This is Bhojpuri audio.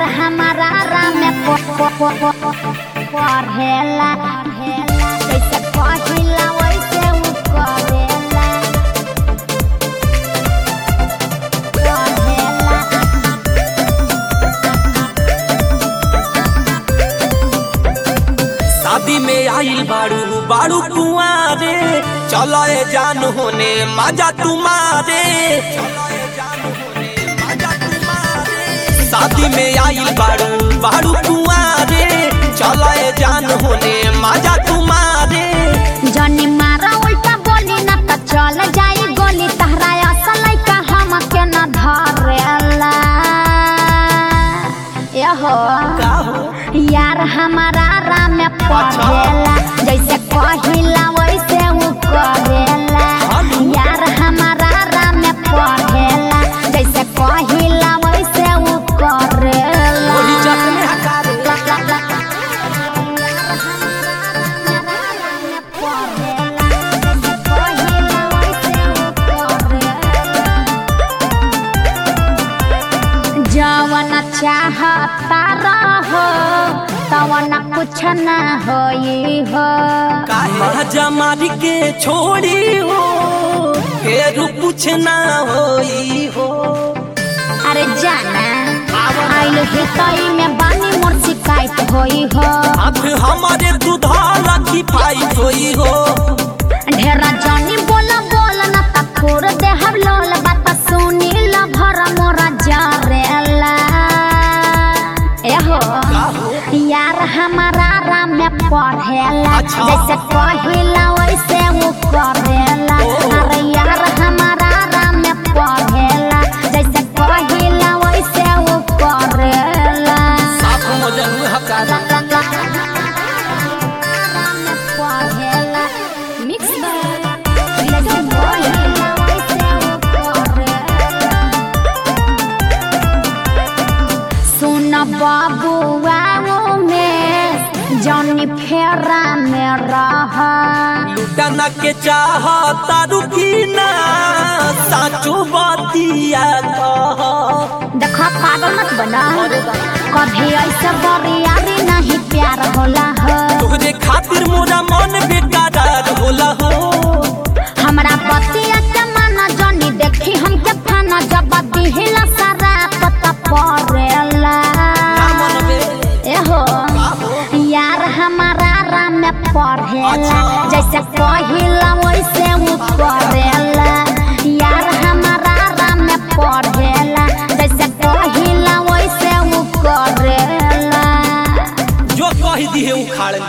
हमारा राम पढ़ेला जैसे पहिला वैसे उ करेला पढ़ेला शादी में आइल बाड़ू बाड़ू कुआरे चलो ए जान होने मजा तुम्हारे शादी में आइल बाड़ू बाड़ू कुआरे चलो ए जान होने मजा तुम्हारे जनी मारा उल्टा बोली ना त चल जाई गोली तहरा असल का हम के न धरेला यहो का हो यार हमारा राम में पढ़ेला जैसे कहिला वैसे उ करेला यार हमारा राम में पढ़ेला जैसे कहिला वैसे उ करेला वही जत में हकारे जवन चाहता रहो तवन कुछ न होई हो काहे जमारी के छोड़ी हो फिर कुछ ना होई हो अरे जाना आइल हितई में बानी मोर शिकायत होई हो अब हमारे दुधा रखी पाई होई हो ढेरा जानी बोला बोला न त छोड़ दे हम लोल बात सुनी ल भर मोरा जरेला एहो का हो यार हमारा राम में पढ़ेला अच्छा। जैसे कहिला वैसे उ करेला ओ। अरे यार हमारा राम में पढ़ेला जैसे कहिला वैसे उ करेला साफ मजन हकारा मिक्स जैसे कहिला वैसे उ करेला सुन बाबुआ में जौनी फेरा में रहा लुटाना के चाहता रुकी ना साचो बतिया कह देखा पागल मत बना कभी ऐसे बरियारी नहीं प्यार होला हो तोहरे खातिर मोरा मन बेकरार होला हो हमरा बतिया के माना जनी देखी हमके फाना जब दिहिला सारा पता पड़ेला ना मनबे एहो का हो यार हमारा राम में पढ़ेला अच्छा। जैसे कहिला वैसे उ करेला यार हमारा राम में पढ़ेला जैसे कहिला वैसे उ करेला जो कह दिए उखाड़